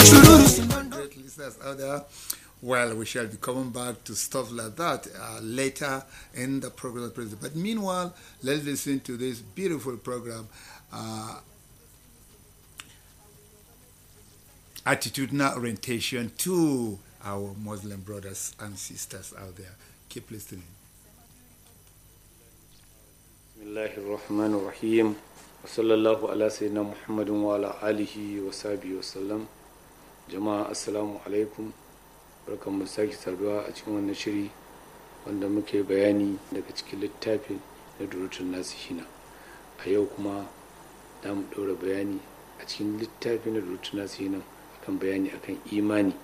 Great listeners out there. Well, we shall be coming back to stuff like that uh, later in the program. But meanwhile, let's listen to this beautiful program. Uh, attitudinal orientation to our Muslim brothers and sisters out there. Keep listening. bismillahi rahmanu rahim wa sallallahu ala sayyidina muhammadin wa ala alihi wa sahbihi wa sallam jama'a assalamu alaikum barkan mu sake saduwa a cikin wannan shiri wanda muke bayani daga cikin littafin na durutun nasihina a yau kuma za mu ɗora bayani a cikin littafin na durutun nasihina akan bayani akan imani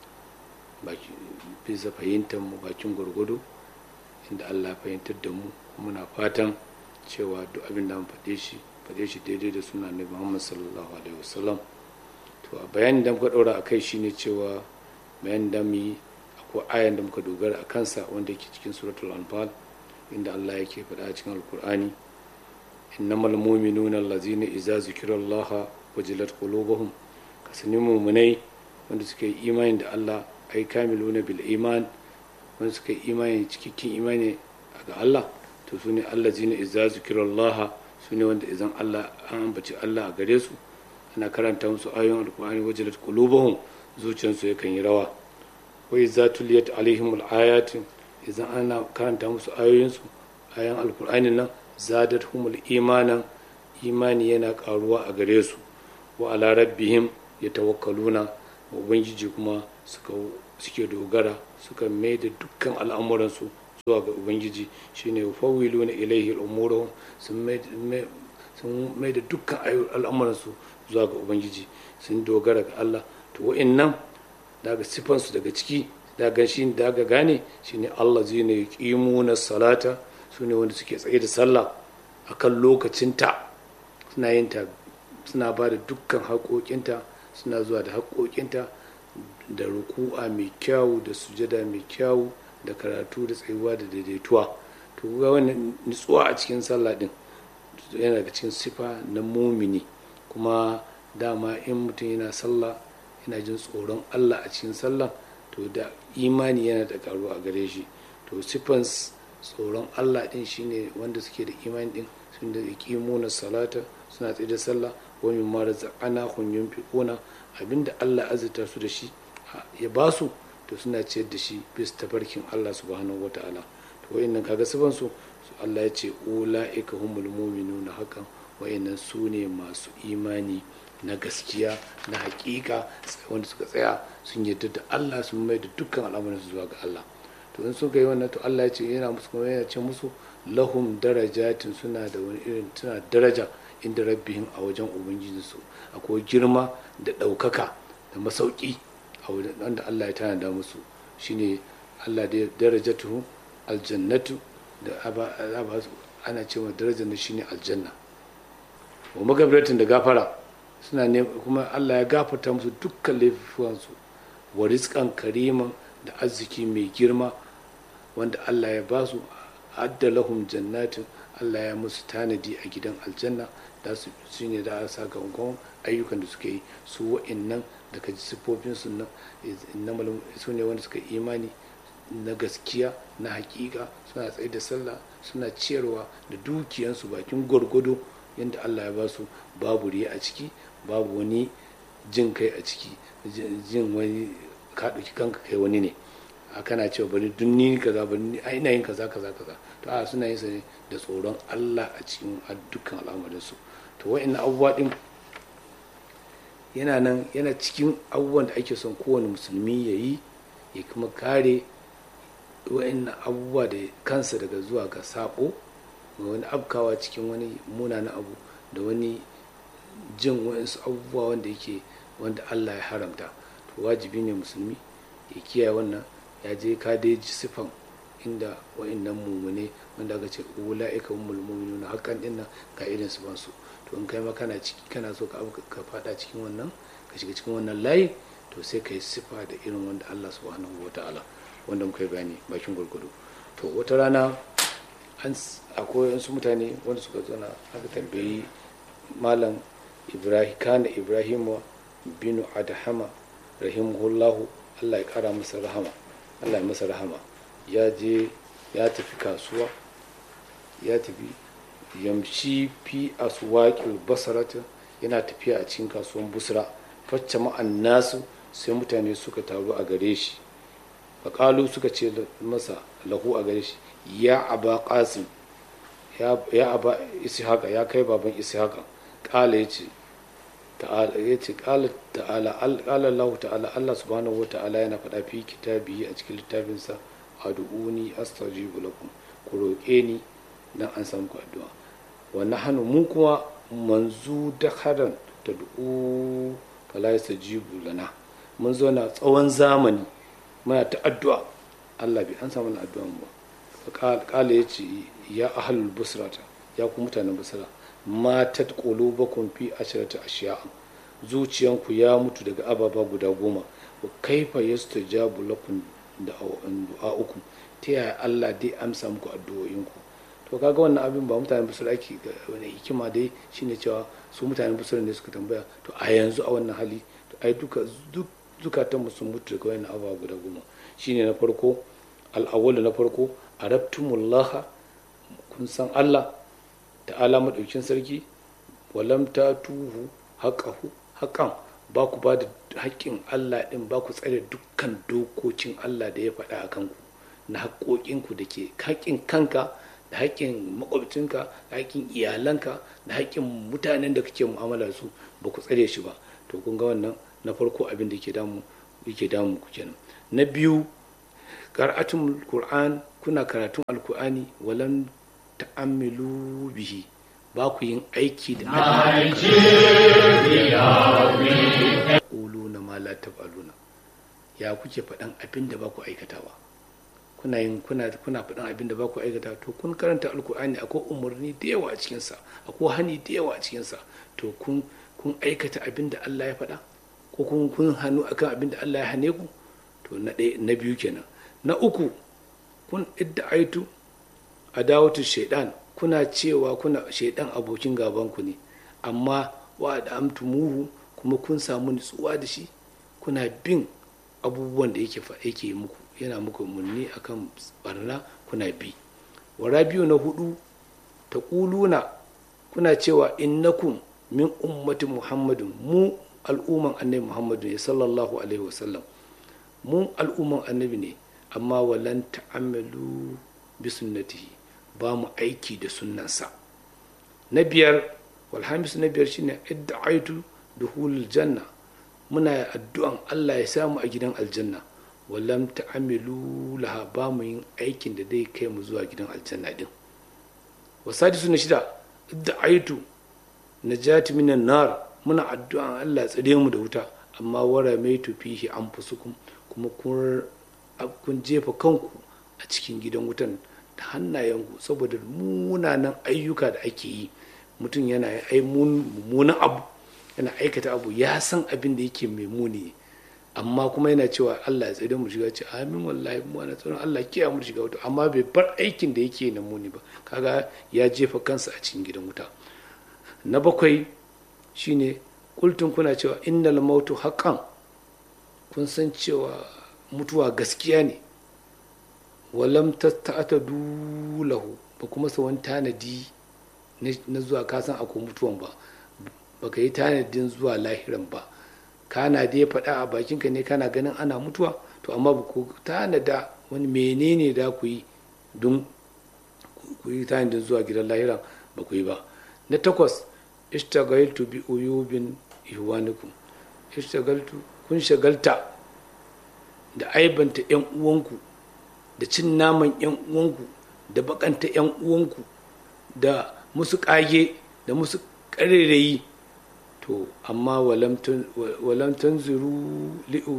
bisa fahimtar mu bakin gwargwado inda allah fahimtar da mu muna fatan cewa duk abin da mu faɗe shi faɗe shi daidai da suna ne muhammad sallallahu alaihi wasallam to a bayanin da muka ɗora a kai shine cewa bayanin da mu yi akwai ayan da muka dogara a kansa wanda yake cikin suratul anfal inda allah yake faɗa a cikin alkur'ani innamal mu'minuna allazina idza zikirallaha wajilat qulubuhum kasani mu'minai wanda suka yi imani da allah ai kamiluna bil iman wanda suka yi imani cikakken imani ga allah to su ne allazina idza zikirallaha su ne wanda idan Allah an ambaci Allah a gare su ana karanta musu ayoyin alkur'ani wajilat qulubuhum zuciyarsu yakan yi rawa wa idza tuliyat alaihim alayat idan ana karanta musu ayoyinsu ayan alkur'ani nan zadatuhumul imanan imani yana karuwa a gare su wa ala rabbihim yatawakkaluna wa ubangiji kuma suka suke dogara suka mai da dukkan al'amuransu zuwa ga ubangiji shine fawilu na ilaihi al'umurahum sun mai da dukkan al'amuransu zuwa ga ubangiji sun dogara ga Allah to wa'annan daga sifansu daga ciki daga shi daga gane shine Allah zai ne na salata su ne wanda suke tsaye da sallah akan lokacinta suna yin ta suna ba da dukkan haƙoƙinta suna zuwa da haƙoƙinta da ruku'a mai kyawu da sujada mai kyawu da karatu da tsayuwa da daidaituwa to ga wannan nutsuwa a cikin sallah din yana daga cikin sifa na mumini kuma dama in mutum yana sallah yana jin tsoron Allah a cikin sallah to da imani yana da karuwa a gare shi to sifan tsoron Allah din shine wanda suke da imani din sun da na salata suna tsaye da sallah wa min ma razaqana hum yunfiquna abinda Allah azurta su da shi ya basu to suna ciyar da shi bis tafarkin Allah subhanahu ta'ala to wayannan kaga sifan su Allah ya ce ulaika humul mu'minuna hakan wayannan su ne masu imani na gaskiya na hakika wanda suka tsaya sun yarda da Allah sun mai da dukkan al'amuran su zuwa ga Allah to in suka yi wannan to Allah ya ce yana musu kuma yana ce musu lahum darajatin suna da wani irin suna daraja inda rabbihim a wajen ubangijinsu akwai girma da ɗaukaka da masauki a wanda Allah ya tanada musu shine Allah da darajatu aljannatu da aba ana cewa darajar na shine aljanna wa magabiratin da gafara suna ne kuma Allah ya gafarta musu dukkan laifuwansu wa rizqan kariman da arziki mai girma wanda Allah ya ba su adda lahum jannatin Allah ya musu tanadi a gidan aljanna da su shine da sakamakon ayyukan da suka yi su wa'annan daga siffofin su nan su ne wanda suka imani na gaskiya na hakika suna tsaye da sallah suna ciyarwa da dukiyansu bakin gwargwado yadda Allah ya ba su babu riya a ciki babu wani jin kai a ciki jin wani ka ɗauki kanka kai wani ne a kana cewa bari dunni kaza bari a ina yin kaza kaza kaza to a suna yin sa ne da tsoron Allah a cikin dukkan al'amarinsu to wa'annan abubuwa din yana nan yana cikin abubuwan da ake son kowane musulmi ya yi ya kuma kare wa'annan abubuwa da kansa daga zuwa ga sabo ga wani abkawa cikin wani munanan abu da wani jin wa'ansu abubuwa wanda yake wanda Allah ya haramta to wajibi ne musulmi ya kiyaye wannan ya je ka dai ji sifan inda wa'annan mumune wanda aka ce ula'ika humul mu'minuna hakan din nan ga irin sifan su to in kai ma kana ciki kana so ka ka fada cikin wannan ka shiga cikin wannan layi to sai ka yi sifa da irin wanda Allah subhanahu wataala wanda muka yi bayani bakin gurgudu to wata rana an akwai wasu mutane wanda suka zana aka tambayi malam ibrahim kana ibrahim binu adhama rahimahullahu Allah ya kara masa rahama Allah ya masa rahama ya je ya tafi kasuwa ya tafi yamshi fi aswaqil basarata yana tafiya a cikin kasuwan busra facce ma'an nasu sai mutane suka taru a gare shi faƙalu suka ce masa lahu a gare shi ya aba qasim ya aba ishaqa ya kai baban ishaqa ƙala ya ce ta'ala ya ce ƙala ta'ala ƙala Allah ta'ala Allah subhanahu wa ta'ala yana faɗa fi kitabi a cikin littafinsa ad'uni astajibu lakum ku roƙe ni dan an samu ku addu'a wa nahnu mu kuma manzu da haran tad'u fala yastajibu lana mun zo na tsawon zamani muna ta addu'a Allah bai an samu na addu'an ba kala ya ce ya ahalul busrata ya ku mutanen busra matat qulubakum fi ashrati ashiya'a zuciyanku ya mutu daga ababa guda goma wa kaifa yastajabu lakum da du'a'ukum ta yaya Allah dai amsa muku addu'o'inku to kaga wannan abin ba mutanen busra ake wani hikima dai shine cewa su mutanen busra ne suka tambaya to a yanzu a wannan hali to ai duka duk zukatanmu sun mutu daga wani abubuwa guda goma shine na farko al'awwalu na farko arabtumullaha kun san Allah ta'ala madaukin sarki walam ta tuhu haƙahu haƙan ba ku ba da haƙƙin Allah ɗin ba ku tsare dukkan dokokin Allah da ya faɗa a kanku na haƙoƙinku da ke haƙƙin kanka da haƙƙin makwabcinka da haƙƙin iyalanka da haƙƙin mutanen da kake mu'amala su ba ku tsare shi ba to kun ga wannan na farko abin da yake damu yake damu ku kenan na biyu qira'atul qur'an kuna karatun alqur'ani walan ta'ammilu bihi ba ku yin aiki da uluna ma la taf'aluna ya kuke faɗan abin da ba ku aikatawa kuna yin kuna kuna faɗan abin da ba ku aikata to kun karanta alkur'ani akwai umarni da yawa a cikinsa akwai hani da yawa a cikinsa to kun kun aikata abin da Allah ya faɗa ko kun kun hannu akan abin da Allah ya hane ku to na ɗaya na biyu kenan na uku kun idda'aitu adawatu shaidan kuna cewa kuna shaidan abokin gaban ku ne amma wa da amtumuhu kuma kun samu nutsuwa da shi kuna bin abubuwan da yake yake muku yana muku munni akan barna kuna bi wara biyu na hudu ta kuluna kuna cewa innakum min ummati muhammadin mu al'umman annabi muhammadu ne sallallahu alaihi wasallam mu al'umman annabi ne amma walan ta'amalu bi sunnatihi ba mu aiki da sunnansa na biyar walhamis na biyar shine idda'aitu duhulul janna muna addu'an Allah ya samu a gidan aljanna walam ta'amilu laha ba mu yin aikin da zai kai mu zuwa gidan aljanna din wasadisu na shida idda'aitu najati minan nar muna addu'an Allah tsare mu da wuta amma wara mai fihi anfusukum kuma kun jefa kanku a cikin gidan wutan da hannayenku saboda munanan ayyuka da ake yi mutum yana ai mummunan abu yana aikata abu ya san abin da yake mai muni amma kuma yana cewa Allah ya tsare mu shiga ce amin wallahi mu ana tsoron Allah kiyaye mu shiga wuta amma bai bar aikin da yake na muni ba kaga ya jefa kansa a cikin gidan wuta na bakwai shine kultun kuna cewa innal mautu haqqan kun san cewa mutuwa gaskiya ne walam ta'tadu lahu ba kuma sa wani tanadi na zuwa ka san akwai mutuwan ba baka yi tanadin zuwa lahiran ba kana da ya faɗa a bakinka ne kana ganin ana mutuwa to amma ba ku tanada wani menene da ku yi don ku yi tanadin zuwa gidan lahiran ba ku yi ba na takwas ishtagaltu bi uyubin ihwanikum ishtagaltu kun shagalta da aibanta yan uwanku da cin naman yan uwanku da bakanta yan uwanku da musu kage da musu karerayi to amma walam tanzuru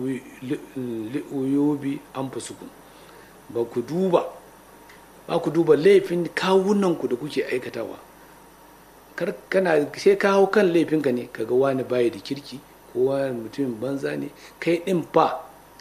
li'uyubi an fasukun ba ku duba ba ku duba laifin kawunanku da kuke aikatawa kar kana sai ka hau kan laifinka ne kaga wani baya da kirki ko wani mutumin banza ne kai din fa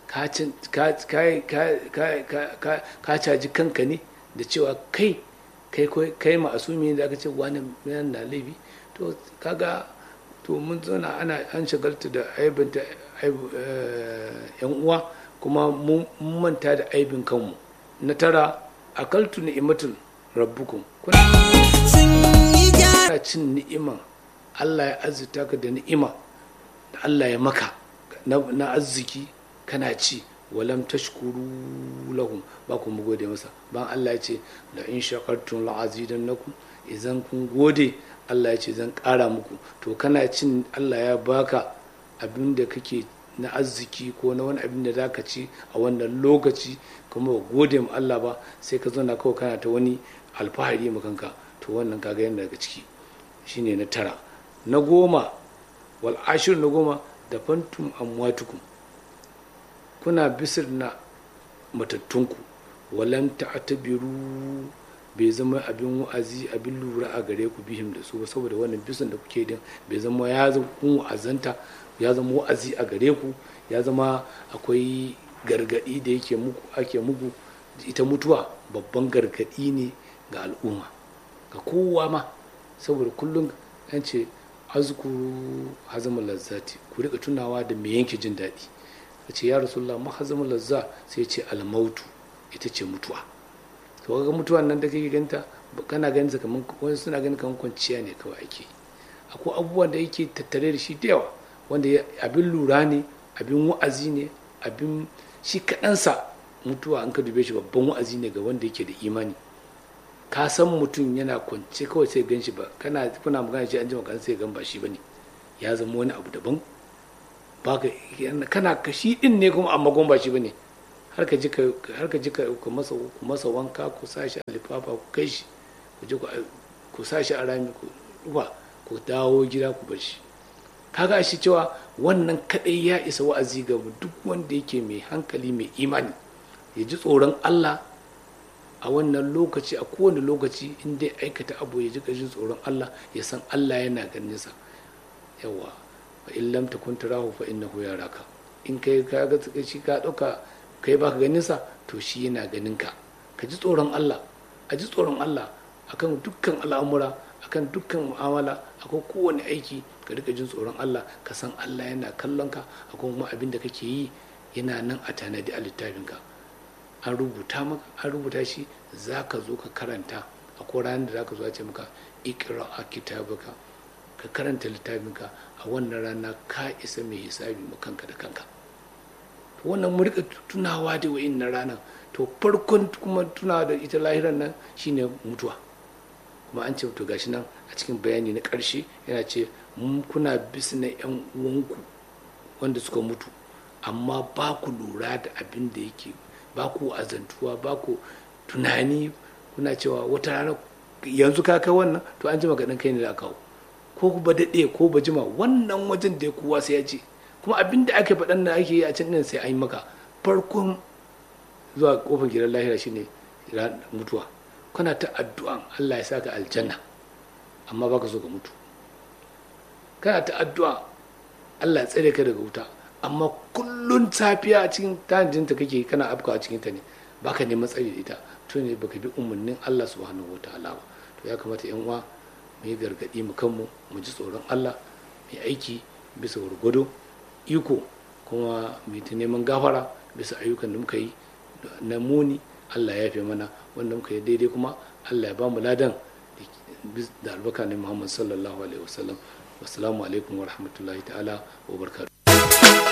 ka caji kanka ne da cewa kai kai kai ma'asumi da aka ce wani na laifi to kaga to mun zauna ana an shagalta da aibanta yan uwa kuma mun manta da aibin kanmu na tara akaltu ni'imatul rabbukum kuna cin ni'iman Allah ya azurta ka da ni'ima da Allah ya maka na arziki kana ci walam tashkuru lahum ba ku gode masa ban Allah ya ce la in shakartum la azidannakum idan kun gode Allah ya ce zan ƙara muku to kana cin Allah ya baka abin da kake na arziki ko na wani abin da za ka ci a wannan lokaci kuma ba gode ma Allah ba sai ka zauna kawai kana ta wani alfahari ma kanka to wannan kaga yana daga ciki shine na tara na goma wal ashir na goma da fantum amwatukum kuna bisir na matattunku walam ta'tabiru bai zama abin wa'azi abin lura a gare ku bihim da su ba saboda wannan bisan da kuke din bai zama ya zama kun wa'azanta ya zama wa'azi a gare ku ya zama akwai gargadi da yake muku ake muku ita mutuwa babban gargadi ne ga al'umma ga kowa ma saboda kullum an ce azkuru hazamul lazzati ku rika tunawa da me yanke jin daɗi ce ya rasulullah ma hazamul lazza sai ce almautu ita ce mutuwa to kaga mutuwa nan da kake ganta kana ganin sa kaman wani suna ganin kaman kwanciya ne kawai ake akwai abubuwan da yake tattare da shi da yawa wanda abin lura ne abin wa'azi ne abin shi kaɗansa mutuwa an ka dube shi babban wa'azi ne ga wanda yake da imani ka san mutum yana kwance kawai sai gan shi ba kana kuna magana shi an ji magana sai gan ba shi bane ya zama wani abu daban baka kana kashi din ne kuma amma gon ba shi bane har ka ji ka har ka ji ka ku masa ku masa wanka ku sa shi a lifafa ku kai shi ku ji ku sa shi a rami ku duba ku dawo gida ku bar shi kaga shi cewa wannan kadai ya isa wa'azi ga duk wanda yake mai hankali mai imani ya ji tsoron Allah a wannan lokaci a kowane lokaci in dai aikata abu ya ji jin tsoron Allah ya san Allah yana ganin sa yawa fa in lam takun tarahu fa innahu yaraka in kai ka ga shi ka dauka kai baka ganin sa to shi yana ganin ka ka ji tsoron Allah a ji tsoron Allah akan dukkan al'amura akan dukkan mu'amala akan kowane aiki ka rika jin tsoron Allah ka san Allah yana kallon ka akan kuma abin da kake yi yana nan a tanadi a littafin ka an rubuta maka an rubuta shi za ka zo ka karanta akwai ranar da za ka zo a ce maka ikra a kitabaka ka karanta littafinka a wannan rana ka isa mai hisabi ma kanka da kanka wannan mu rika tunawa da wa'in na ranar to farkon kuma tunawa da ita lahiran nan shine mutuwa kuma an ce to gashi nan a cikin bayani na ƙarshe yana ce mun kuna bisa na yan uwanku wanda suka mutu amma ba ku lura da abin da yake ba ku azantuwa ba ku tunani kuna cewa wata rana yanzu ka kai wannan to an jima gaɗin kai ne da kawo ko ba daɗe ko ba jima wannan wajen da ya kowa sai ya ce kuma abin da ake faɗan da ake yi a can ɗin sai an yi maka farkon zuwa kofar gidan lahira shine mutuwa kana ta addu'an Allah ya saka aljanna amma baka so ka mutu kana ta addu'a Allah ya tsare ka daga wuta amma kullun safiya a cikin tanjinta kake kana afka a cikin ta ne baka neman tsari da ita to ne baka bi umarnin Allah subhanahu wataala ba to ya kamata yan uwa mu yi gargadi mu kanmu mu ji tsoron Allah mu aiki bisa gwargwado iko kuma mu ta neman gafara bisa ayyukan da muka yi na muni Allah ya fi mana wanda muka yi daidai kuma Allah ya ba mu ladan da albaka ne Muhammad sallallahu alaihi wasallam wassalamu alaikum wa rahmatullahi ta'ala wa barakatuh